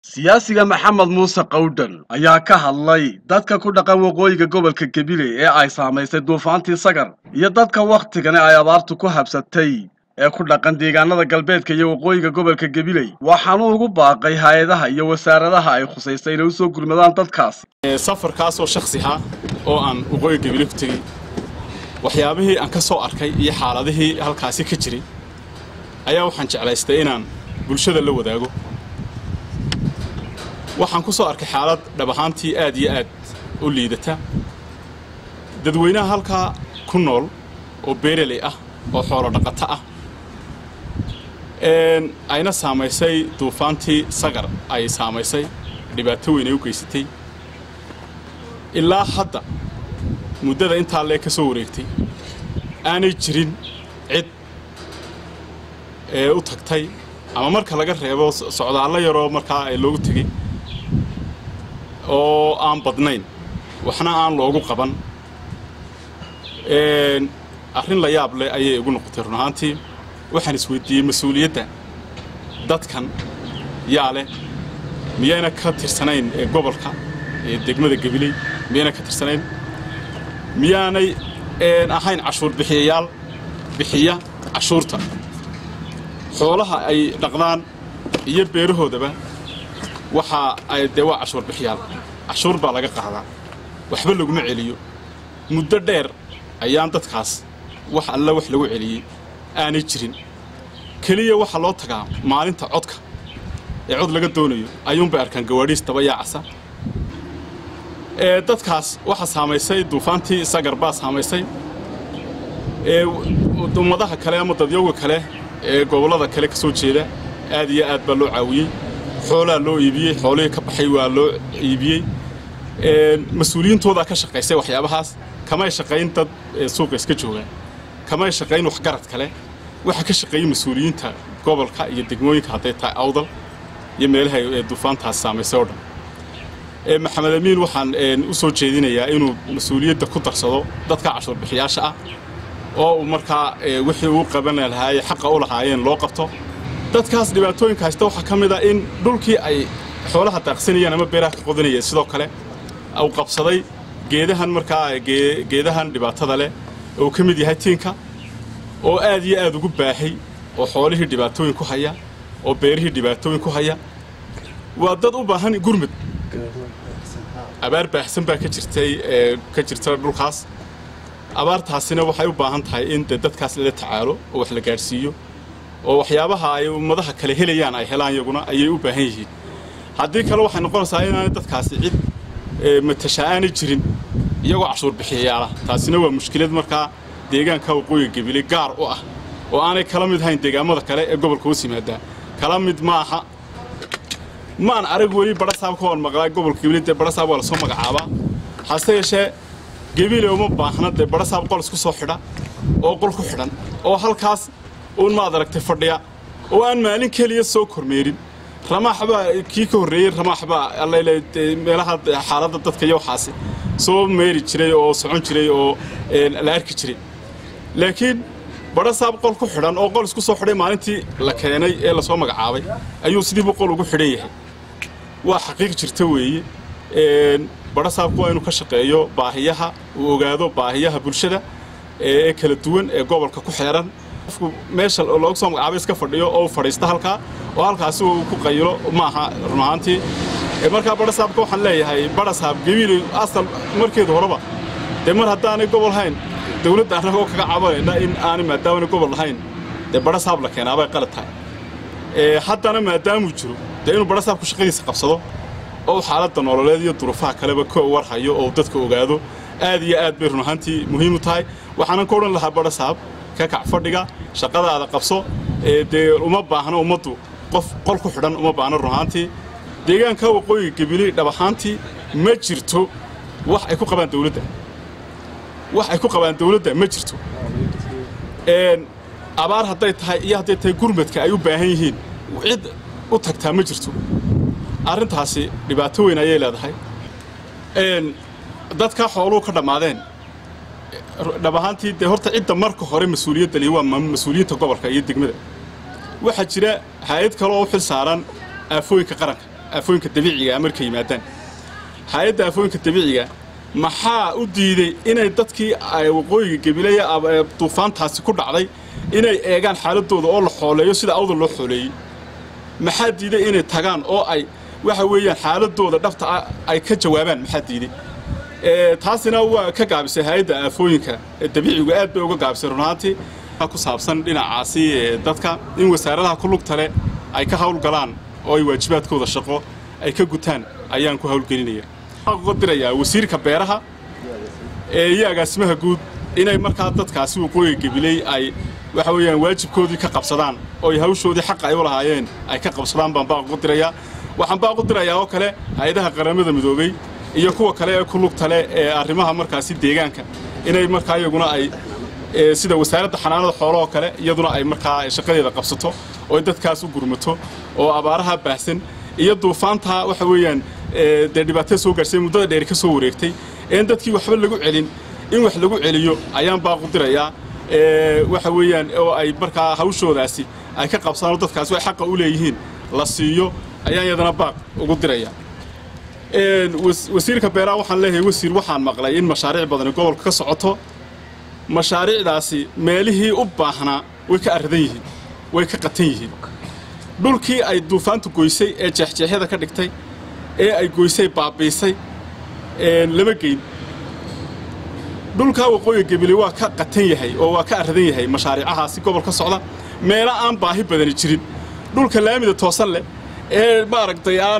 siyaasiga maxamed muuse qawdhan ayaa ka hadlay dadka ku dhaqan waqooyiga gobolka gebile ee ay saamaysay duufaantii sagar iyo dadka wakhtigani ay abaartu ku habsatay ee ku dhaqan deegaanada galbeedka iyo waqooyiga gobolka gebiley waxaanuu ugu baaqay hay-adaha iyo wasaaradaha ay khusaystay inay u soo gurmadaan dadkaasi safarkaasoo shaksiha oo aan waqooyiga gebile ku tegey waxyaabihii aan ka soo arkay iyo xaaladihii halkaasi ka jiray ayaa waxaan jeclaystay inaan bulshada la wadaago waxaan ku soo arkay xaalad dhab ahaantii aad iyo aad u liidata dadweynaha halkaa ku nool oo beereley ah oo xoolo dhaqato ah ayna saamaysay duufaantii sagar ay saamaysay dhibaato weyn ay u geysatay ilaa hadda muddada intaa lee ka soo wareegtay aanay jirin cid ee u tagtay ama marka laga reebo socdaallo yaroo markaa loogu tegey oo aan badnayn waxna aan loogu qaban arrin la yaab leh ayay igu noqotay run ahaantii waxaan isweydiiyey mas-uuliyadda dadkan yaa leh miyayna ka tirsanayn gobolka ee degmada gabiley miyayna ka tirsanayn miyaanay ahayn cashuur bixiyayaal bixiya cashuurta xoolaha ay dhaqdaan iyo beerahoodaba waxaa ay dee waa cashuur bixiyaal cashuur baa laga qaadaa waxba laguma celiyo muddo dheer ayaan dadkaas wax alla wax lagu celiyey aanay jirin keliya waxaa loo tagaa maalinta codka ee cod laga doonayo ayuunbay arkaan gawaadhiis daba yaacasa ee dadkaas waxaa saamaysay duufaantii sagar baa saamaysay ee ummadaha kale ama dadyowga kale ee gobollada kale ka soo jeeda aad iyo aad baa loo caawiyey xoolaa loo iibiyey xoolihii ka baxay waa loo iibiyey mas-uuliyiintoodaa ka shaqaysay waxyaabahaas kamay shaqayn dad suuqa iska joogaan kamay shaqayn waxgarad kale waxaa ka shaqeeyey mas-uuliyiinta gobolka iyo degmooyinka hadday tahay awdal iyo meelaha ee duufaantaas saamaysay oo dhan maxamed amiin waxaan u soo jeedinayaa inuu mas-uuliyadda ku darsado dadka cashuur bixiyaasha ah oo uu markaa wixii uu qaban lahaaye xaqa u lahaayeen loo qabto dadkaas dhibaatooyinka haysta waxaa ka mid a in dhulkii ay xoolaha daaqsanayeen ama beeraha ka qodanayeen sidoo kale uu qabsaday geedahan markaa geedahan dhibaatada leh uu ka mid yahay tiinka oo aad iyo aad ugu baahay oo xoolihii dhibaatooyin ku haya oo beerihii dhibaatooyin ku haya waa dad u baahan gurmud abaar baahsan baa ka jirtay ka jirta dhulkaas abaartaasina waxay u baahan tahay in de dadkaas lala tacaalo oo wax la gaadhsiiyo oo waxyaabaha ay ummadaha kale helayaan ay helaan iyaguna ayay u baahan yihiin haddii kale waxay noqonaysaa inaanay dadkaasi cid matasha aanay jirin iyagoo cashuur bixiyayaala taasina waa mushkilad markaa deegaanka waqooyiga gebile gaar u ah oo aanay kala mid hayn deegaamada kale ee gobolka hoos yimaadaa kala mid ma aha maan arag weli badhasaab ka hor maqlaa gobolka gebile dee badhasaab waa lasoo magacaabaa hase yeeshee gebile uma baahna dee badhasaab qol isku soo xidha oo qol ku xidhan oo halkaas uun maad aragtay fadhiya oo aan maalin keliya soo kormeerin ramaax baa kii ka horreeyey ramaax baa allale meelaha xaaladda dadka iyo waxaasi soo meeri jiray oo socon jiray oo la arki jiray laakiin badhasaab qol ku xidhan oo qol isku soo xidhay maalintii la keenay ee lasoo magacaabay ayuu sidiibu qol ugu xidhan yahay waa xaqiiq jirta weeye badhasaabku waa inuu ka shaqeeyo baahiyaha uu ogaado baahiyaha bulshada ee kala duwan ee gobolka ku xeeran qofku meesha loogu soo magacaabay iska fadhiyo oo fadhiista halkaa oo halkaasi uu ku qayilo ma aha run ahaantii markaa badhasaabka waxaan leeyahay badhasaab gebiili asal markeedu horeba dee mar haddaanay gobol hayn dawladda annagoo kaga cabanayna in aanay maadaamana gobol lahayn dee badhasaab la keenaabay qalad tahay haddana maadaamuu jiro dee inuu badhasaabku shaqadiisa qabsado oo xaaladda nololeed iyo duruufaha kaleba ka warhayo oo dadka ogaado aad iyo aad bay run ahaantii muhiim u tahay waxaanan ka odhan lahaa badhasaab ka kac fadhiga shaqadaada qabso dee uma baahno ummaddu qof qol ku xidhan uma baahno run ahaantii deegaanka waqooyiga gebili dhab ahaantii ma jirto wax ay ku qabaan dawladda wax ay ku qabaan dawladda ma jirto abaar hadday tahay iyo hadday tahay gurmadka ay u baahan yihiin cid u tagtaa ma jirto arrintaasi dhibaato weyn ayay leedahay dadka xooluhu ka dhammaadeen dhab ahaantii dee horta cidda marka hore mas-uuliyadda lihi waa mas-uuliyiinta gobolka iyo degmada waxaa jira hay-ad kale oo u xil saaran aafooyinka qaranka aafooyinka dabiiciga markay yimaadaan hay-adda aafooyinka dabiiciga maxaa u diiday inay dadkii waqooyiga gabilaya duufaantaasi ku dhacday inay eegaan xaaladooda oo la xooleeyo sida awdal loo xooleeyey maxaa diiday inay tagaan oo ay waxa weeyaan xaaladooda dhabta ah ay ka jawaabaan maxaa diiday taasina waa ka gaabisay hay-adda aafooyinka dabiicigu aad bay uga gaabisay runaantii ku saabsan dhinacaasi dadka in wasaaradaha ku lugta leh ay ka hawlgalaan oo ay waajibaadkooda shaqo ay ka gutaan ayaan ku hawlgelinaya uga dirayaa wasiirka beeraha iyo agaasimaha guud inay markaa dadkaasi waqooyiga gabiley ay waxa weeyaan waajibkoodii ka qabsadaan oo ay hawshoodii xaqa ay u lahaayeen ay ka qabsadaan baan baaq ugu dirayaa waxaan baaq u dirayaa oo kale hay-adaha qaramada midoobey iyo kuwa kale ee ku lugta leh ee arrimaha markaasi deegaanka inay markaa iyaguna ay sida wasaaradda xanaanada xoolahoo kale iyaduna ay markaa shaqadeeda qabsato oo ay dadkaas u gurmato oo abaaraha baahsan iyo duufaantaa waxa weeyaan dee dhibaatada soo gaarhsay muddada dheeri ka soo wareegtay een dadkii waxba lagu celin in wax lagu celiyo ayaan baaqu dirayaa waxa weeyaan oo ay markaa hawshoodaasi ay ka qabsadaan oo dadkaasi ay xaqa u leeyihiin la siiyo ayaan iyadana baaq ugu dirayaa wasiirka beeraha waxaan leeyahay wasiir waxaan maqlay in mashaariic badani gobolka ka socoto mashaariicdaasi meelihii u baahnaa way ka arradan yihiin way ka qatan yihiin dhulkii ay duufaantu goysay ee jeexjeexyada ka dhigtay ee ay goysay baabiisay lama geyn dhulkaa waqooyiga gebile waa ka qatan yahay oo waa ka arradan yahay mashaariicahaasi gobol ka socda meelo aan baahi badani jirin dhulka laamida toosan leh ee maaragtay aan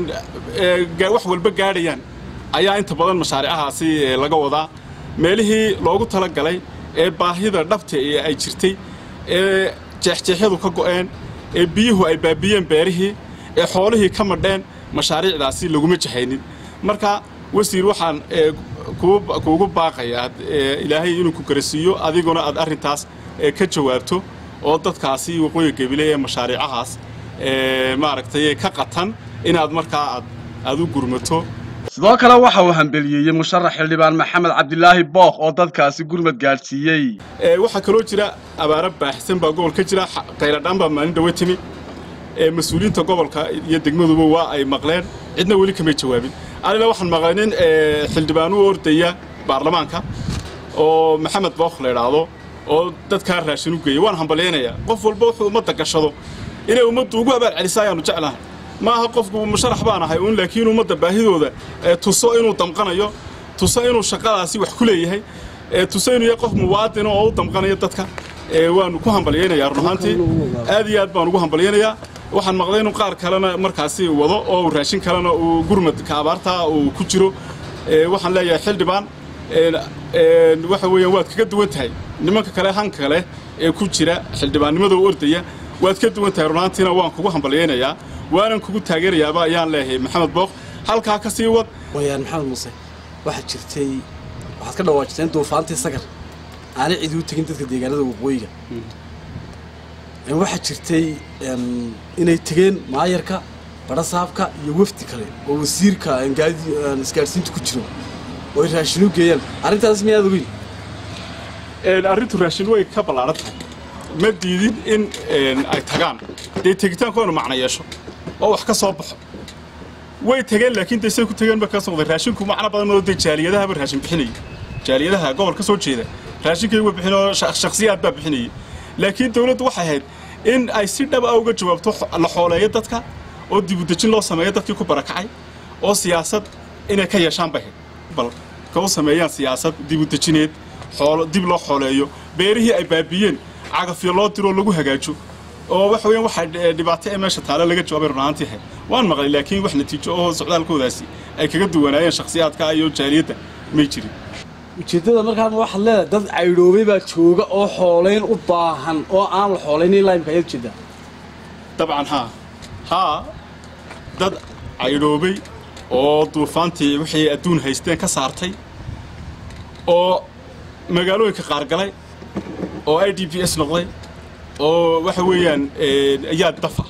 wax walba gaadhayaan ayaa inta badan mashaariicahaasi laga wadaa meelihii loogu tala galay ee baahida dhabta ee ay jirtay ee jeexjeexyadu ka go'een ee biyuhu ay baabiyeen beerihii ee xoolihii ka madheen mashaariicdaasi laguma jahaynin marka wasiir waxaan kuugu baaqayaa ilaahay inuu ku garasiiyo adiguna aad arrintaas ka jawaabto oo dadkaasi waqooyiga gebile ee mashaariicahaas maaragtay ka qatan inaad markaa aad aad u gurmato sidoo kale waxa uu hambeliyeeyey musharax xildhibaan maxamed cabdilaahi bookh oo dadkaasi gurmad gaadhsiiyey waxaa kaloo jira abaaro baaxsan baa gobol ka jira qayladhaan baa maalin dhawe timi mas-uuliyiinta gobolka iyo degmaduba waa ay maqleen cidna weli kamay jawaabin anina waxaan maqlay nin xildhibaan u ordaya baarlamaanka oo maxamed bookh la idhaahdo oo dadkaa raashin u geeyay waan hambalyaynayaa qof walba wuxuu ummadda gashado inay ummaddu ugu abaal celisaa ayaanu jeclahay maaha qofku musharax baan ahay uun laakiin ummadda baahidooda tuso inuu damqanayo tuso inuu shaqadaasi wax ku leeyahay tuso inuu yahay qof muwaadin oo u damqanayo dadka waanu ku hambalyaynayaa run ahaantii aad iyo aad baan ugu hambalyaynayaa waxaan maqlay inuu qaar kalena markaasi wado oo raashin kalena uu gurmadka abaartaa uu ku jiro waxaan leeyahay xildhibaan waxa weeyaan waad kaga duwan tahay nimanka kale hanka kale ee ku jira xildhibaannimada u ordaya waad ka duwan tahay runaantiina waan kugu hambalyaynayaa waanan kugu taageerayaaba ayaan leeyahay maxamed bookh halkaa ka sii wad wayaan maxamed muuse waxaad jirtay waxaad ka dhawaajiseen duufaantii sagar aanay cidi u tegin dadka deegaanada waqooyiga waxaa jirtay inay tegeen maayarka barasaabka iyo wafdi kale oo wasiirka isgaadhsiinta ku jiro oo ay raashin u geeyaan arrintaas miyaad ogeyn arrintu raashin way ka ballaaran tahay ma diidin in ay tagaan dee tegitaankoona macno yeesho oo wax ka soo baxo way tegeen laakiin de say ku tegeen ba ka socday raashinku macno badan oo dee jaaliyadahaba raashin bixinayay jaaliyadaha gobol ka soo jeeda raashinkay uga bixin oo shakhsiyaad baa bixinayay laakiin dawladdu waxay ahayd in ay si dhab ah uga jawaabto la xooleeyo dadka oo dibudejin loo sameeyo dadkii ku barakacay oo siyaasad inay ka yeeshaan bay ahayd bal ka u sameeyaan siyaasad dibudejineed xoolo dib loo xooleeyo beerihii ay baabiyeen cagafyo loo diroo lagu hagaajo oo waxa weeyaan waxaa dhibaato ee meesha taale laga jawaabay runaantii ahayd waan maqlay laakiin wax natiijo oo socdaalkoodaasi ay kaga duwanaayeen shakhsiyaadka iyo jaaliyadda may jirin ujeeddada markaana waxaad leedahay dad caydhoobay baa jooga oo xoolayn u baahan oo aan la xoolayn ilaa imka ayaad ujeedaa dabcan haa haa dad caydhoobay oo duufaantii wixii adduun haysteen ka saartay oo magaalooyinka qaargalay oo i d b s noqday oo waxa weeyaan ayaa dafa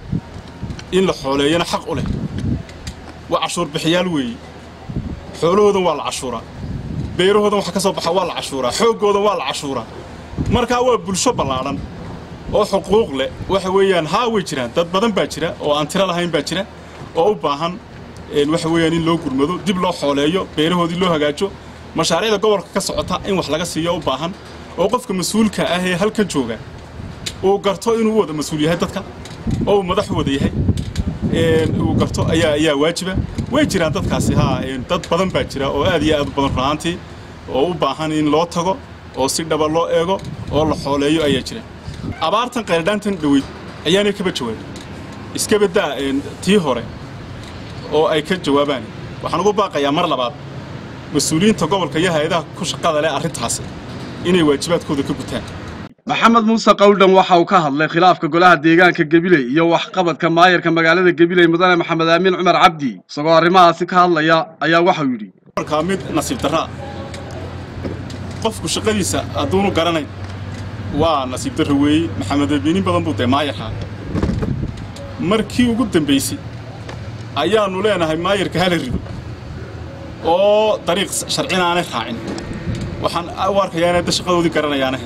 in la xooleeyana xaq u leh waa cashuur bixiyaal weeye xoolahoodan waa la cashuuraa beerahoodan waxa ka soo baxa waa la cashuuraa xooggoodan waa la cashuuraa markaa waa bulsho ballaadhan oo xuquuq leh waxa weeyaan haa way jiraan dad badan baa jira oo aan tiro lahayn baa jira oo u baahan waxa weeyaan in loo gurmado dib loo xooleeyo beerahoodii loo hagaajo mashaariicda gobolka ka socota in wax laga siiyo u baahan oo qofka mas-uulka ah ee halkan jooga uu garto inuu wada mas-uul yahay dadka oo uu madax wada yahay uu garto ayaa ayaa waajiba way jiraan dadkaasi haa dad badan baa jira oo aad iyo aad u badan runaantii oo u baahan in loo tago oo si dhaba loo eego oo la xooleeyo ayaa jira abaartan qayladhaantan dhaweyd ayaanay kaba jawaabin iska baddaa tii hore oo ay ka jawaabaan waxaan ugu baaqayaa mar labaad mas-uuliyiinta gobolka iyo hay-adaha ku shaqada leh arrintaasi inay waajibaadkooda ka gutaan maxamed muuse qawdhan waxa uu ka hadlay khilaafka golaha deegaanka gabiley iyo waxqabadka maayarka magaalada gabiley mudane maxamed aamin cumar cabdi isagoo arrimahaasi ka hadlaya ayaa waxau yidhi markaa mid nasiib darraa qofku shaqadiisa hadduunu garanayn waa nasiib darro weeye maxamed abiinin badan buu dee maayarhaa markii ugu dambaysay ayaannu leenahay maayarka hala rido oo dariiq sharcina aanay raacin waxaan u arkayaa inay da shaqadoodii garanayaanahe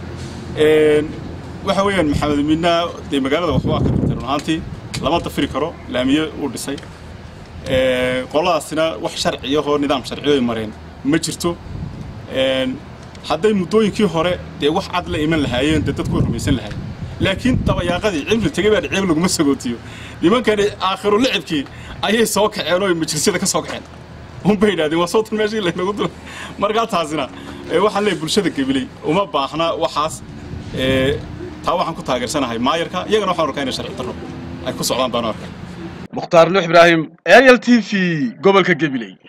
waxa weeyaan maxamed amiinna dee magaalada waxbaa ka qabtay run ahaantii lama dafiri karo laamiye uu dhisay qoladaasina wax sharciyahoo nidaam sharciyo ay mareen ma jirto hadday muddooyinkii hore dee wax cad la iman lahaayeen dee dadku way rumaysan lahaayeen laakiin dabayaaqadii cibli tegey baa ceeb laguma sagootiyo nimankani aakhiru licibkii ayay soo kaceen oo majlisyada ka soo kaceen unbay yidhahdeen waa sootan meeshii laynagu dula markaa taasina waxaan leeyahay bulshada gabiley uma baahna waxaas taa waxaan ku taageersanahay maayarka iyagana waxaan arkaa inay sharci darro ay ku socdaan baan u arkay mukhtaar nuux ibraahim ariel t v gobolka gabiley